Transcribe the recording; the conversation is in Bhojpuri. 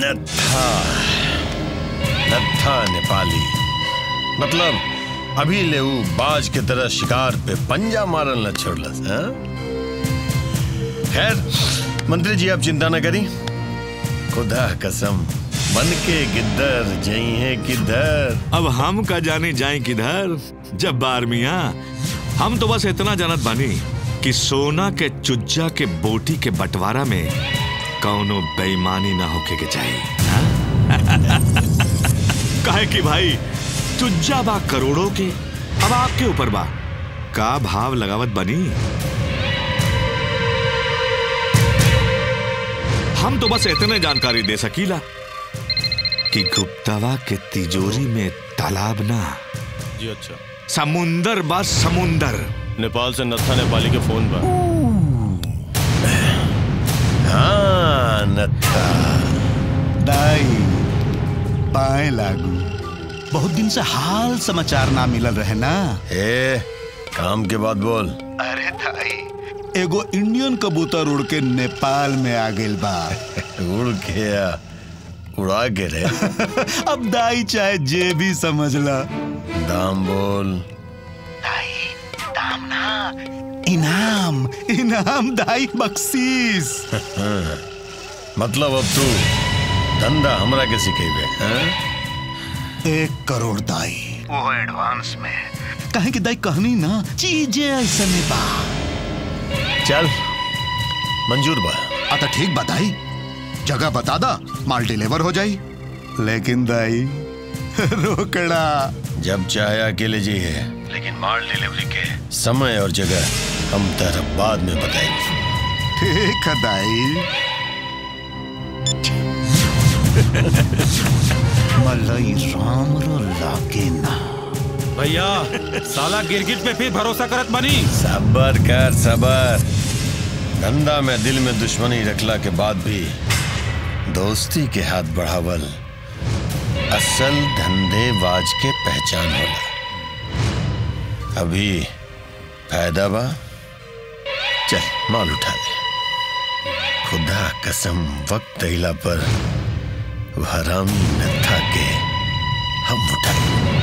नत्था नत्था नेपाली मतलब अभी ले ऊ बाज के तरह शिकार पे पंजा मारल न छोड़लस हाँ? खैर मंत्री जी आप चिंता न करी खुदा कसम बन के किधर जई है किधर अब हम का जाने जाए किधर जब बार मिया हम तो बस इतना जानत बानी कि सोना के चुज्जा के बोटी के बंटवारा में कौनो बेईमानी ना होके के चाहिए हाँ? काहे कि भाई चुज्जा बा करोड़ों के अब आपके ऊपर बा का भाव लगावत बनी हम तो बस इतने जानकारी दे सकीला कि गुप्तावा के तिजोरी में तालाब ना जी अच्छा समुंदर बा समुंदर नेपाल से नत्था नेपाली के फोन पर हाँ नत्था दाई पाए लागू बहुत दिन से हाल समाचार ना मिलल रहे ना ए काम के बाद बोल अरे दाई एगो इंडियन कबूतर उड़ के नेपाल में आ गेल बा उड़ के या उड़ा के रे अब दाई चाहे जे भी समझ ला दाम बोल दाई दाम ना इनाम इनाम दाई बख्शीश मतलब अब तू धंधा हमरा के सिखेबे हैं? एक करोड़ दाई वो एडवांस में कहे कि दाई कहनी ना चीजें ऐसे में बा चल मंजूर बा अतः ठीक बताई जगह बता दा माल डिलीवर हो जाई लेकिन दाई रोकड़ा जब चाहे अकेले जी है लेकिन माल डिलीवरी के समय और जगह हम तेरा बाद में बताएंगे ठीक है दाई मलई राम रो लागे ना भैया साला गिरगिट पे फिर भरोसा करत बनी सबर कर सबर धंधा में दिल में दुश्मनी रखला के बाद भी दोस्ती के हाथ बढ़ावल असल धंधेबाज के पहचान होला अभी फायदा बा चल माल उठा ले खुदा कसम वक्त अइला पर वो हरामी नत्था के हम उठाए